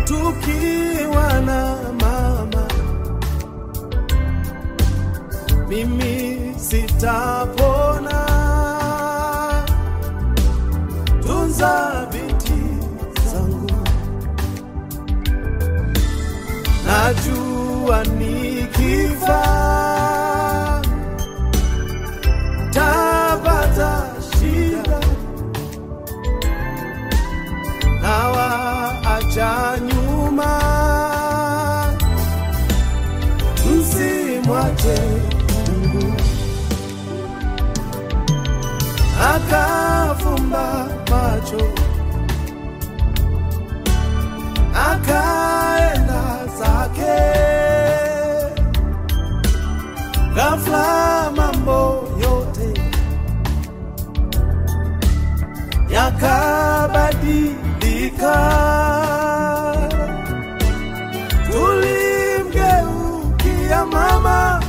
tukiwa na mama, mimi sitapona. Tunza binti zangu, najua nikifa tapata shida nawaacha nyuma, msimwache Mungu. Akafumba macho akaenda zake, ghafla mambo yote yakabadilika. Tulimgeukia mama,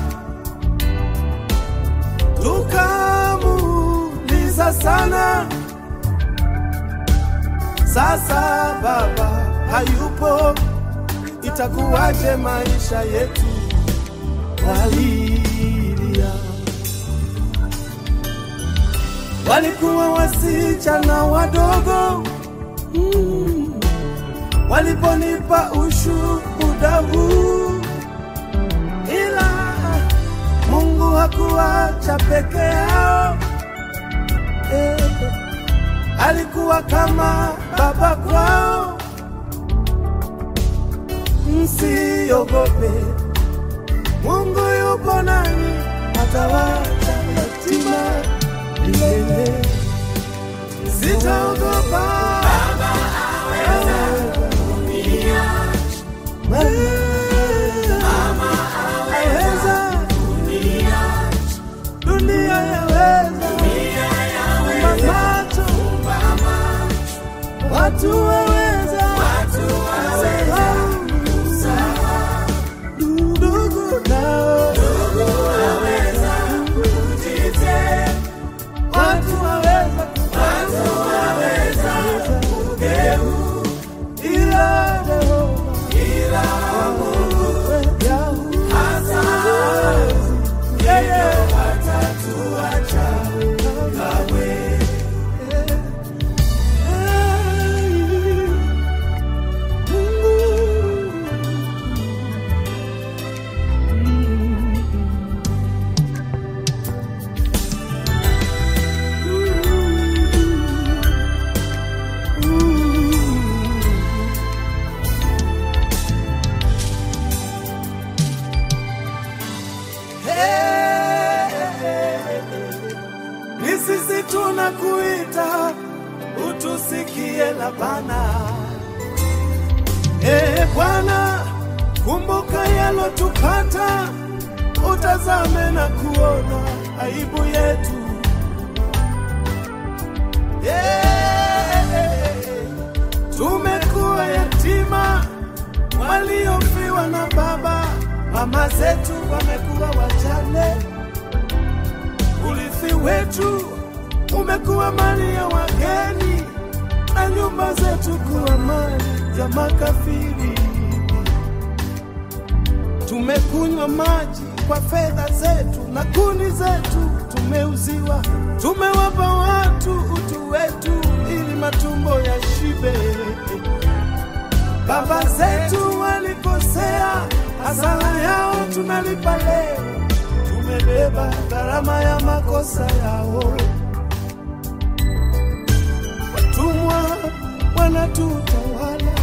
tukamuuliza sana, sasa baba hayupo, itakuwaje maisha yetu? Walilia walikuwa wasichana wadogo mm. Waliponipa ushuhuda huu, ila Mungu hakuwacha peke yao eh. Alikuwa kama baba kwao. Msiogope, Mungu yupo nanyi, atawacha yatima milele. Sitaogopa Mama aweza, dunia yaweza, Fumba macho, watu waweza, ndugu nao watu waweza ila Jehova Yahweh, yeye Ni sisi tunakuita utusikie Labana. Ee Bwana, kumbuka yalotupata, utazame na kuona aibu yetu. Ee, tumekuwa yatima waliofiwa na baba, mama zetu wamekuwa wajane urithi wetu umekuwa mali ya wageni na nyumba zetu kuwa mali ya makafiri. Tumekunywa maji kwa fedha zetu na kuni zetu tumeuziwa. Tumewapa watu utu wetu ili matumbo ya shibe. Baba zetu walikosea, hasara yao tunalipa leo tumebeba gharama ya makosa yao. Watumwa wanatutawala,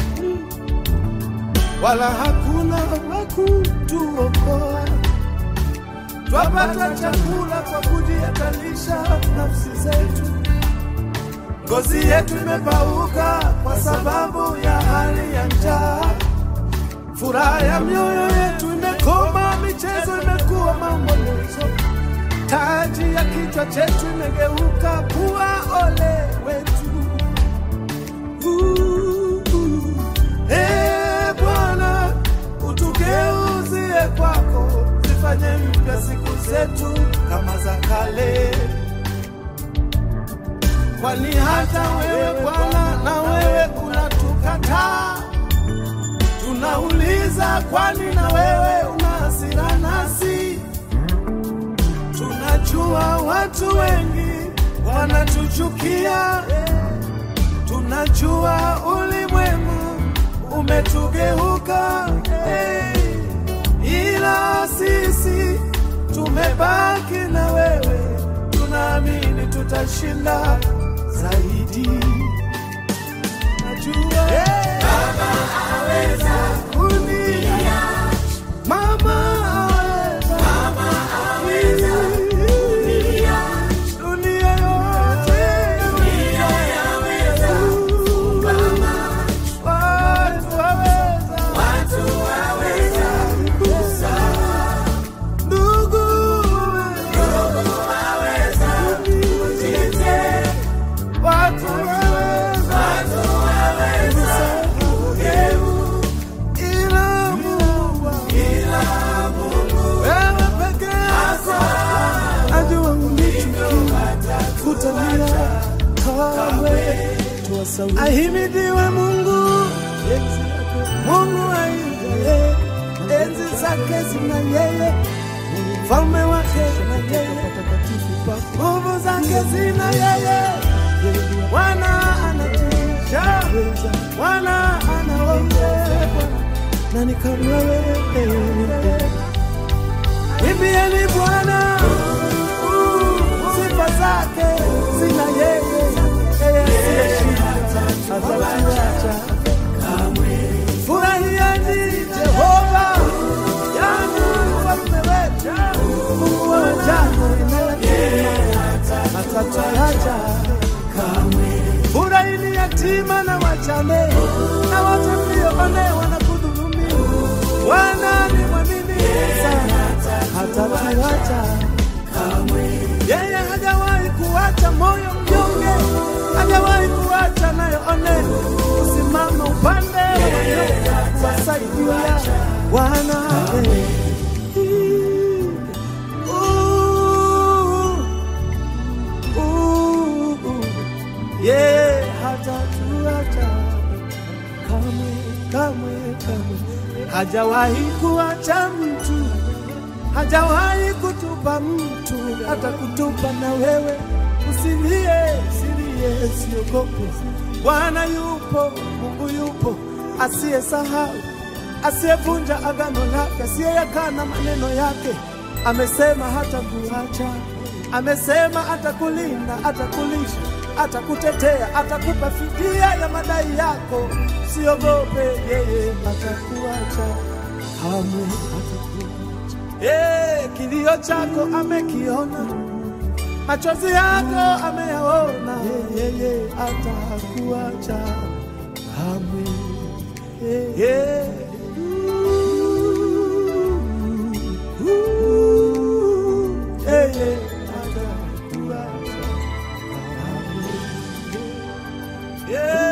wala hakuna wa kutuokoa. Twapata chakula kwa kujihatarisha nafsi zetu. Ngozi yetu imepauka kwa sababu ya hali ya njaa. Furaha ya mioyo yetu imekoma, michezo imekuwa maombolezo. Taji ya kichwa chetu imegeuka kuwa ole wetu. Uh, uh. Ee Bwana, utugeuzie kwako, zifanye mpya siku zetu kama za kale, kwani hata wewe Bwana na wewe unatukataa hasira, kwani na wewe una hasira nasi. Tunajua watu wengi wanatuchukia, tunajua ulimwengu umetugeuka, hey. ila sisi tumebaki na wewe, tunaamini tutashinda zaidi. Najua hey. Baba aweza kuniacha, mama aweza, mama aweza dunia yote, dunia yaweza kusimama, watu waweza, watu waweza kusahau, ndugu ndugu waweza kujitetea, watu waweza, watu waweza kugeuka, ila Mungu, ila Mungu wewe peke yako ajua unichukia kutania kamwe ahimidiwe Mungu Mungu aiye enzi zake zina yeye falme wake na yeye nguvu zake zina yeye Bwana anatisha Bwana anaokoa nani kama wewe Imbieni Bwana sifa zake zina yeye, yeye asiyeshinda atatuacha kamwe. Furahieni Jehova, yani mfalme wetu, Mungu wa jana na yatima atatuacha kamwe. Furahini yatima na wajane na wote mlioonewa na kudhulumiwa, Bwana ni mwaminifu sana hatatuacha kamwe. Yeye hajawahi kuacha moyo mnyonge, hajawahi kuacha nayoone kusimama upande wa wanyonge, kuwasaidia wanawe. Uh, uh, uh. Yeye hatatuacha kamwe, kamwe, kamwe. Hajawahi kuacha mtu hajawahi kutupa mtu, hata kutupa na wewe. Usilie, usilie, siogope. Bwana yupo, Mungu yupo, asiyesahau, asiyevunja agano lake, asiyeyakana maneno yake. Amesema hata kuacha, amesema atakulinda, atakulisha, atakutetea, atakupa fidia ya madai yako. Siogope, yeye atakuacha kamwe, atakuacha Eh, kilio chako amekiona, machozi yako ameyaona, yeye atakuacha kamwe. Eh, eh. Yeye atakuacha kamwe. Yeah.